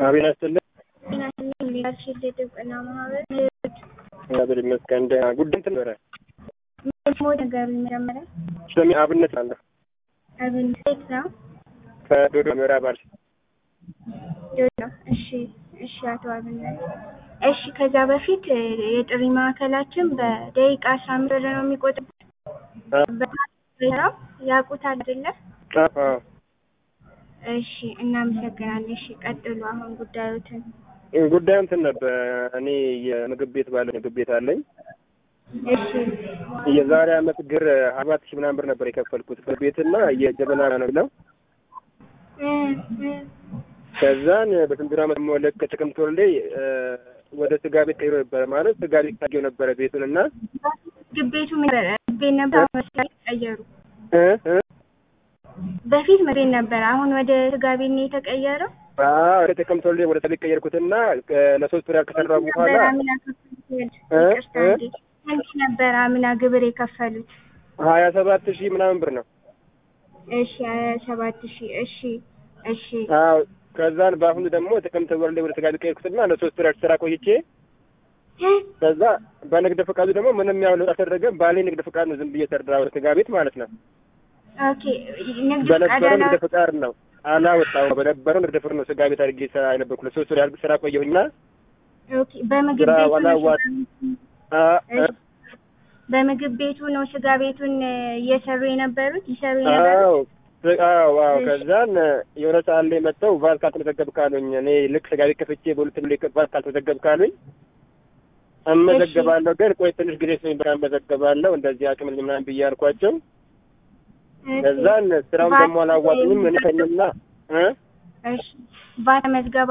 አቤት ያስጥልኝ። ሊደርሽፕ የጥብቅና ማህበር እግዚአብሔር ይመስገን። ደህና ጉዳይ እንትን ነበረ። ሞ ነገሩ መጀመሪያ ስሜ አብነት አለ አብን ሴት ነው ከዶዶ ምዕራብ አርሲ። ዶዶ። እሺ እሺ፣ አቶ አብነት እሺ። ከዛ በፊት የጥሪ ማዕከላችን በደቂቃ አስራ አምስት ብር ነው የሚቆጥሩት። በስራው ያውቁታል አይደለ? አዎ እሺ፣ እናመሰግናለን። እሺ፣ ቀጥሉ አሁን ጉዳዮትን። ጉዳዩ እንትን ነበር። እኔ የምግብ ቤት ባለ ምግብ ቤት አለኝ። እሺ የዛሬ አመት ግር አራት ሺህ ምናምን ብር ነበር የከፈልኩት ቤትና የጀበና ነው ብለው እ እ ከዛን በስንት አመት ደግሞ ልክ ጥቅምት ወር ላይ ወደ ስጋ ቤት ቀይሮ ነበረ ማለት ስጋ ቤት ታየው ነበረ ቤቱን እና ምግብ ቤቱ ምን ነበረ? ቤት ነበር፣ አሁን ወደ ቀየሩ። እ እ በፊት ምግብ ቤት ነበር፣ አሁን ወደ ስጋ ቤት ነው የተቀየረው። አዎ ወደ ጥቅምት ወር ላይ ወደ ስጋ ቤት ቀየርኩትና ለሶስት ወር ከሰራ በኋላ ነበር አምና ከፈሉት። ይቅርታ እንዴ ስንት ነበር አምና ግብር የከፈሉት? ሀያ ሰባት ሺህ ምናምን ብር ነው። እሺ ሀያ ሰባት ሺህ እሺ እሺ አዎ ከዛን በአሁኑ ደግሞ ጥቅምት ወር ላይ ወደ ስጋ ቤት ቀየርኩትና ለሶስት ወር ስራ ቆይቼ ከዛ በንግድ ፈቃዱ ደግሞ ምንም ያው ለውጥ አልተደረገም። ባሌ ንግድ ፈቃድ ነው ዝም ብዬ ሰራ ወደ ስጋ ቤት ማለት ነው። ኦኬ ንግድ ፈቃድ በነበረው አላ ንግድ ፈቃድ ነው አላወጣሁም። በነበረው ንግድ ፈቃድ ነው ስጋ ቤት አድርጌ ስራ የነበርኩ ለሶስት ወር ያህል ስራ ቆየሁኝና ኦኬ በምግብ ስራ ቤቱ ነው ዋላዋጥ አ አ እሺ። በምግብ ቤቱ ነው ስጋ ቤቱን እየሰሩ የነበሩት ይሰሩ የነበሩት አዎ አዎ አዎ። ከዛን የሆነ ሰዓት ላይ መጥተው ቫት ካልተመዘገብክ አሉኝ። እኔ ልክ ስጋ ቤት ከፍቼ በሁለት ላይ ቫት ካልተመዘገብክ አሉኝ። እመዘገባለሁ ግን ቆይ ትንሽ ጊዜ ስለኝ በቃ እመዘገባለሁ እንደዚህ አቅም ምናምን ብዬ አልኳቸው። ከዛን ስራውን ደግሞ አላዋጡኝም። እኔ ከኝና እ እሺ ቫት መዝገባ